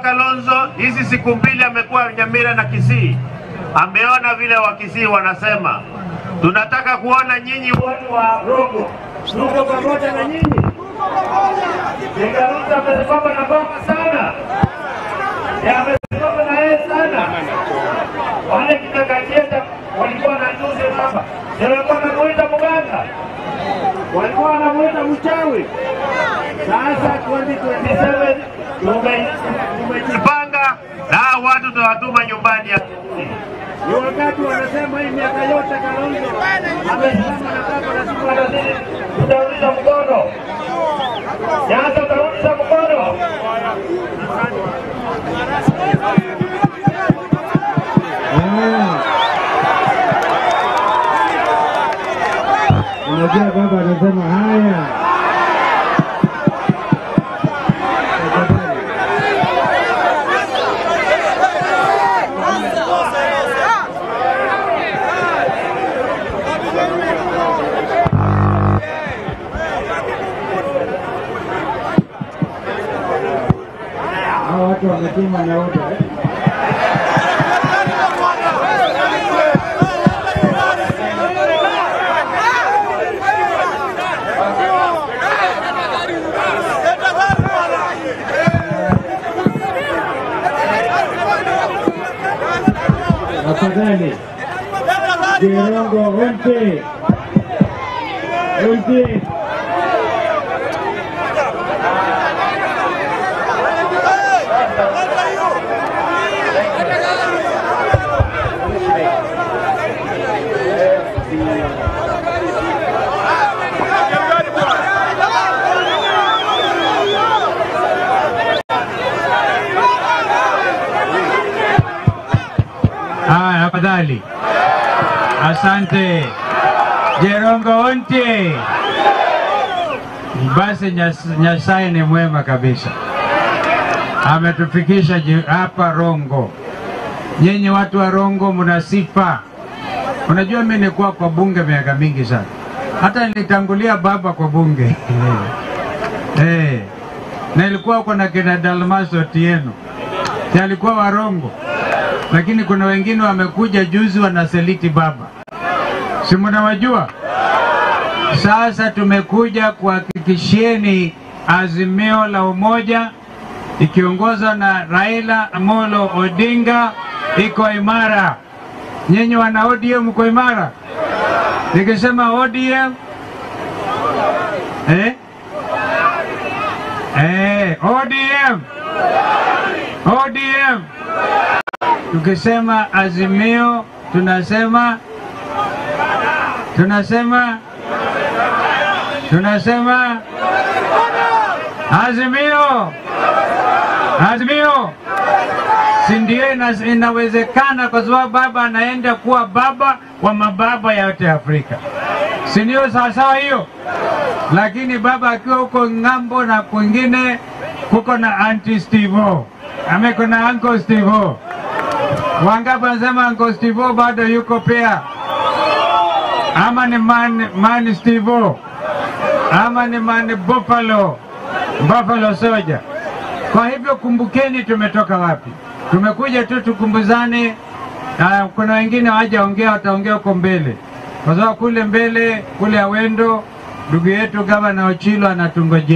Kalonzo hizi siku mbili amekuwa Nyamira na Kisii, ameona vile Wakisii wanasema. Tunataka kuona nyinyi watu wa Rogo tuko pamoja na nyinyi. Kalonzo amesimama na baba sana, Ya, amesimama na yeye sana. Wale kitakajieta walikuwa na juzi baba, Ndio walikuwa wanamuita mganga, walikuwa wanamuita mchawi. Sasa 2027 tume- tumejipanga na hao watu tunawatuma nyumbani. ya- Ni wakati wanasema hii miaka yote Kalonzo amesimama na baba na siku anazidi, tutarudisha mkono. Sasa utarudisha mkono. Unajua baba anasema haya. Hao watu wametuma na oda. eh? Tafadhali. Jirongo wote. Wote. Haya, afadhali. Asante Jerongo onte. Basi Nyas- Nyasaye ni mwema kabisa, ametufikisha ji- hapa Rongo. Nyinyi watu wa Rongo mna sifa. Unajua, mimi nilikuwa kwa bunge miaka mingi sana, hata nilitangulia baba kwa bunge eh, na ilikuwa kuna kina Dalmaso Otieno, si alikuwa Warongo lakini kuna wengine wamekuja juzi wanaseliti baba, si mnawajua? Sasa tumekuja kuhakikishieni azimio la umoja ikiongozwa na Raila Amolo Odinga iko imara. Nyinyi wana ODM mko imara? Nikisema ODM eh? Eh, ODM ODM tukisema azimio tunasema tunasema tunasema azimio azimio si ndio ina- inawezekana kwa sababu baba anaenda kuwa baba wa mababa yote Afrika si ndio sawasawa hiyo lakini baba akiwa huko ng'ambo na kwingine kuko na anti Stivo ame kuna uncle Stivo Wangapi wanasema Uncle Steve bado yuko pia, ama ni man, man Steve ama ni man Buffalo, Buffalo Soldier. Kwa hivyo kumbukeni, tumetoka wapi? Tumekuja tu tukumbuzane. na kuna wengine hawajaongea, wataongea huko mbele, kwa sababu kule mbele kule Awendo ndugu yetu gavana Ochilo anatungojea.